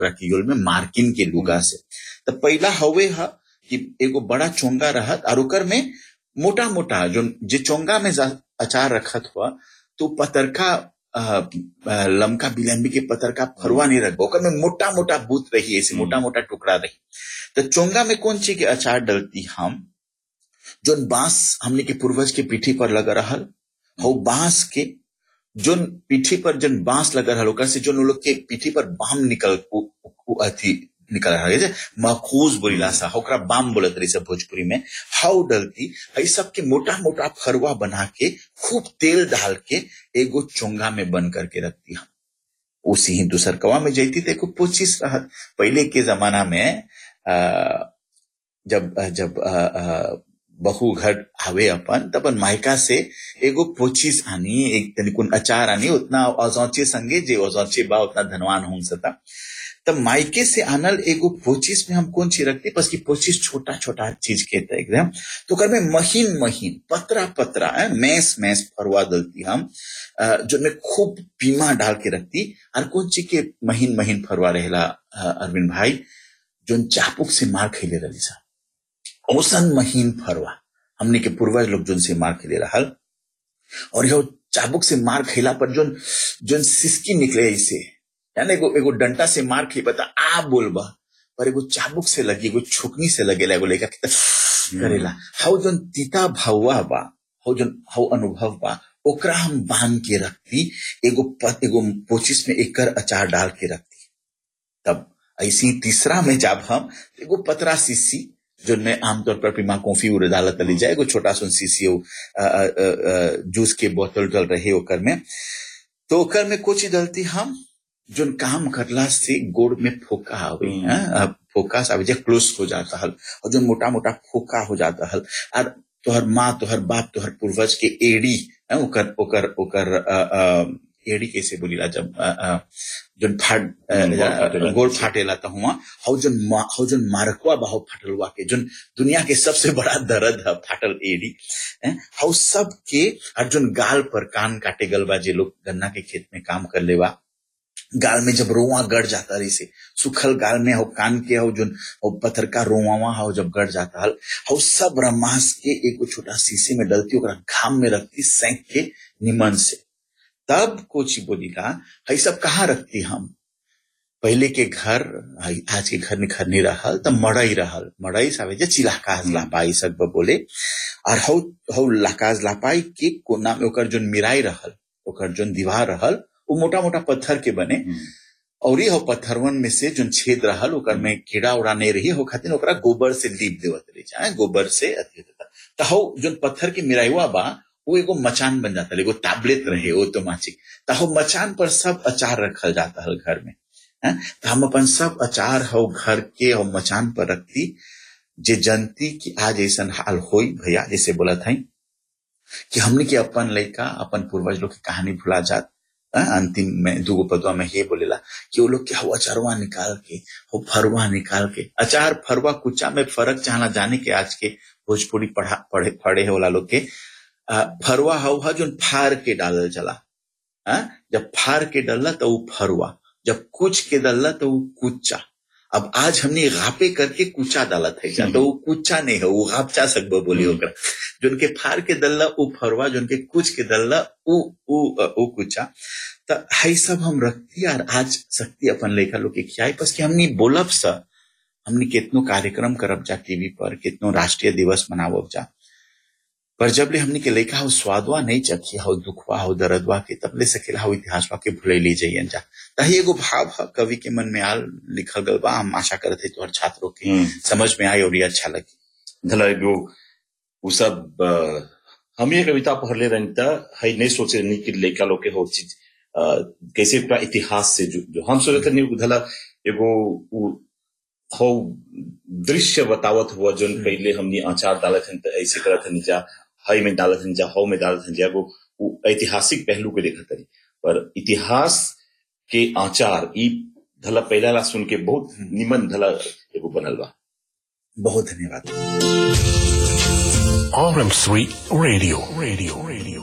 Creole में मार्किन के लुगा से तो पहला हवे है कि एगो बड़ा चोंगा रहत और ओकर में मोटा मोटा जो जे चोंगा में जा- अचार रखत हुआ तो पतरका अ, अ, लमका बिलम्बी के पतरका फरवा नहीं रख ओकर में मोटा मोटा बूथ रही ऐसे मोटा मोटा टुकड़ा रही तो चोंगा में कौन चीज के अचार डलती हम जोन बांस हमने के पूर्वज के पीठी पर लगा रहल हो बांस के जोन पीठी पर जोन बांस लगा रहल ओकर से जोन उ लोग के पीठी पर बाम निकल उ, उ, अथी निकल रहा है मखूज बोलिला सा ओकरा बाम बोलत रही सब भोजपुरी में हाउ डलती है सब के मोटा मोटा फरवा बना के खूब तेल डाल के एगो चोंगा में बन करके रखती हम उसी ही दूसरकवा में जैती तो एको पोचिस रहत पहले के जमाना में आ, जब जब आ, आ, बहू घर आवे अपन तब अपन मायका से एगो पोचिस आनी एक तनिकुन अचार आनी उतना औजौचे संगे जे औजौचे बा उतना धनवान हों सता तब मायके से आनल एगो पोचिस में हम कौन चीज रखते बस की पोचिस छोटा छोटा चीज के था एकदम तो कर में महीन महीन पतरा पतरा है मैस मैस फरवा दलती हम अ, जो में खूब पीमा डाल के रखती और कौन चीज के महीन महीन फरवा रहेला अ, अरविंद भाई जोन चापुक से मार खेले रही सा औसन महीन फरवा हमने के पूर्वज लोग जोन से मार खेले रहल और यह चाबुक से मार खेला पर जोन जोन सिसकी निकले ऐसे यानी एगो एगो डंटा से मार खे बता आ बोलबा पर एगो चाबुक से लगी एगो छुकनी से लगेला एगो लेका के करेला हाउ जोन तीता भावा बा हाउ जोन हाउ अनुभव बा ओकरा हम बांध के रखती एगो पत एगो पोचिस में एकर अचार डाल के रखती तब ऐसी तीसरा में जब हम एगो पतरा सीसी जो में आमतौर पर पीमा कॉफी उड़ डालत तली जाए एगो छोटा सुन सीसी हो अ, अ, अ, अ, जूस के बोतल डल रहे ओकर में तो ओकर में कुछ डलती हम जोन काम करला से गोड़ में फोका आवे हम्म। हैं अब फोका से आवे जे क्लोज हो जाता हल और जो मोटा मोटा फोका हो जाता हल और तोहर माँ तोहर बाप तोहर पूर्वज के एड़ी हैं, ओकर ओकर ओकर अ, अ, एड़ी कैसे बोलीला जब अ, अ, जोन फाट अ, हम्म, गोड़ फाटेला। गोड़ फाटेला तो हुआ हौ जोन मा- हौ जोन मारकवा बा हौ फाटलवा के जोन दुनिया के सबसे बड़ा दर्द है फाटल एड़ी हैं, हौ सब के और जोन गाल पर कान काटे गल बा जे लोग गन्ना के खेत में काम कर लेवा गाल में जब रोवा गड़ जाता रही से सुखल गाल में हो कान के हो जो हो पत्थर का रोवा हो जब गड़ जाता हल हो सब रमास के एगो छोटा शीशे में डलती ओकरा घाम में रखती सेंक के निमन से तब कोची बोलीला हई सब कहाँ रखती हम पहले के घर हई आज के घर में घर नहीं रहल तब मड़ई रहल मड़ई सावे जे चिलाकाज हम्म। लापाई सब बोले और हौ हौ लाकाज लापाई के कोना में ओकर जोन मिराई रहल ओकर जोन दीवार रहल वो मोटा मोटा पत्थर के बने और हो पत्थरवन में से जोन छेद रहल ओकर में कीड़ा उड़ा नहीं रही हो खातिर ओकरा गोबर से लीप देवत रही जाए गोबर से अथी होता तो हौ जोन पत्थर के मिराइवा बा वो एगो मचान बन जाता एगो टैबलेट रहे ऑटोमेटिक तो हौ मचान पर सब अचार रखल जाता हल घर में हैं? तो हम अपन सब अचार हो घर के हो मचान पर रखती जे जनती कि आज ऐसा हाल होई भैया जैसे बोला था कि हमने के अपन लड़का अपन पूर्वज लोग की कहानी भुला जात हैं? अंतिम में दूगो पदवा में ये बोलेला कि वो लोग क्या वो अचारवा निकाल के वो फरवा निकाल के अचार फरवा कुचा में फर्क चाहना जाने के आज के भोजपुरी पढ़ा पढ़े पढ़े होला लोग के आ, फरवा हवा जो फार के डालल चला आ? जब फार के डलला तो वो फरवा जब कुच के डलला तो वो कुचा अब आज हमने गापे करके कुचा डाला था तो वो कुचा नहीं है वो गापचा सकबो बोली हम्म। ओकरा जोन के फार के दल्ला उ फरवा जोन के कुछ के दल्ला उ उ उ कुचा त हाई सब हम रखती और आज सकती अपन लेखा लोग के खियाई बस कि हमनी बोलब सा हमनी कितनो कार्यक्रम करब जा टीवी पर कितनो राष्ट्रीय दिवस मनावब जा पर जब ले हमनी के लेखा हो स्वादवा नहीं चखी हो दुखवा हो दर्दवा के तब ले सकेला हो इतिहासवा के भूले ली जाइए जा तही एगो भाव है कवि के मन में आल लिखल गल बा हम आशा करते तोहर छात्रों के हम्म। समझ में आई और ये अच्छा लगी धला एगो उ सब अ, हम ये कविता पढ़ले रहनी त हई नहीं सोचे रहनी कि लड़का लोग के हो चीज अ, कैसे पूरा इतिहास से जो, जो हम सोचे रहनी धला एगो उ हो दृश्य बतावत हुआ जो हम्म। पहले हमनी अचार डालत हन त ऐसे करत हन जा हई में डालत हन जा हौ में डालत हन जा एगो उ ऐतिहासिक पहलू के देखत हनी पर इतिहास के आचार ई धला पहला ला सुन के बहुत हम्म। निमन धला एगो बनल बा बहुत धन्यवाद RM3 Radio. Radio. Radio.